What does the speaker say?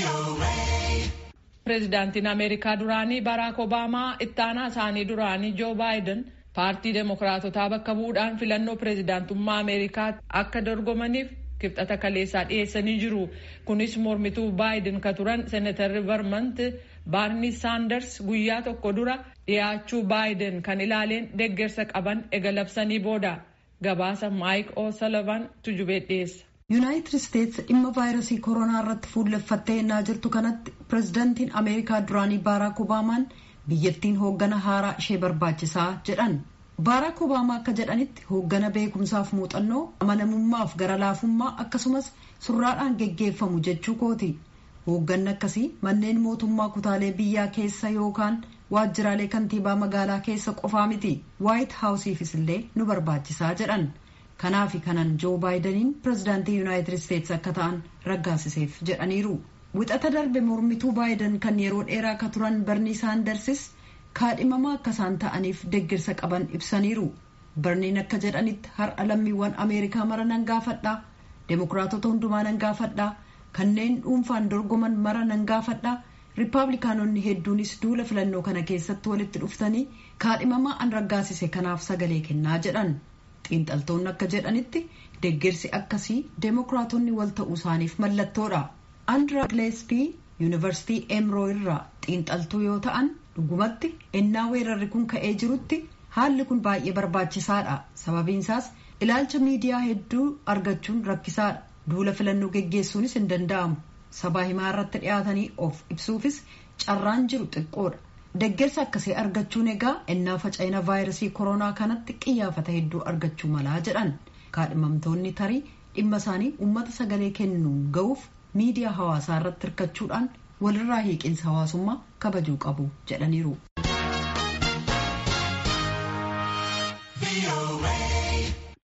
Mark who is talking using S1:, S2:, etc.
S1: Pireezidaantiin Ameerikaa duraanii Baraak Obaamaa itti aanaa isaanii duraanii Joo Baayiden paartii Demookiraatotaa bakka bu'uudhaan filannoo pireezidaantummaa Ameerikaa akka dorgomaniif kibxata kaleessaa dhiyeessanii jiru. Kunis mormituu Baayiden ka turan Seenatarri Vermont Baarni Saanders guyyaa tokko dura dhiyaachuu Baayiden kan ilaaleen deeggarsa qaban ega labsanii booda. Gabaasa Maayik O'Sullivan tujubee dhiyeessa.
S2: yuunaayitid isteetsi dhimma vaayirasii koronaa irratti fuulleffattee ennaa jirtu kanatti pireezidaantiin ameerikaa duraanii baaraak obaamaan biyyattiin hooggana haaraa ishee barbaachisaa jedhan baaraak obaamaa akka jedhanitti hooggana beekumsaaf muuxannoo amanamummaaf gara laafummaa akkasumas surraadhaan geggeeffamu jechuu kooti hoogganni akkasii manneen mootummaa kutaalee biyyaa keessa yookaan waajjiraalee kantiibaa magaalaa keessa qofaa miti waayit haawusiifis illee nu barbaachisaa jedhan. kanaaf kanan joo baayidaniin pireezidaantii yuunaayitid isteetsi akka ta'an raggaasiseef jedhaniiru wixata darbe mormituu baayidan kan yeroo dheeraa akka turan barnii saandarsis kaadhimamaa akka isaan ta'aniif deeggarsa qaban ibsaniiru barniin akka jedhanitti har'a lammiiwwan ameerikaa mara nan gaafadhaa deemokiraatota hundumaa nan gaafadhaa kanneen dhuunfaan dorgoman mara nan gaafadhaa riippaabilikaanonni hedduunis duula filannoo kana keessatti walitti dhuftanii kaadhimamaa an raggaasise kanaaf sagalee kennaa jedhan. xiinxaltoonni akka jedhanitti deeggarsi akkasii deemokiraatonni wal ta'uu isaaniif mallattoodha andra gileespii yuunivarsiitii emroo irraa xiinxaltuu yoo ta'an dhugumatti ennaa weerarri kun ka'ee jirutti haalli kun baay'ee barbaachisaadha sababiinsaas ilaalcha miidiyaa hedduu argachuun rakkisaadha duula filannoo geggeessuunis hin danda'amu sabaa himaa irratti dhiyaatanii of ibsuufis carraan jiru xiqqoodha deeggarsa akkasii argachuun egaa ennaa faca'ina vaayirasii koronaa kanatti qiyyaafata hedduu argachuu malaa jedhan kaadhimamtoonni tarii dhimma isaanii uummata sagalee kennuun ga'uuf miidiyaa hawaasaa irratti hirkachuudhaan walirraa hiiqinsa hawaasummaa kabajuu qabu jedhaniiru.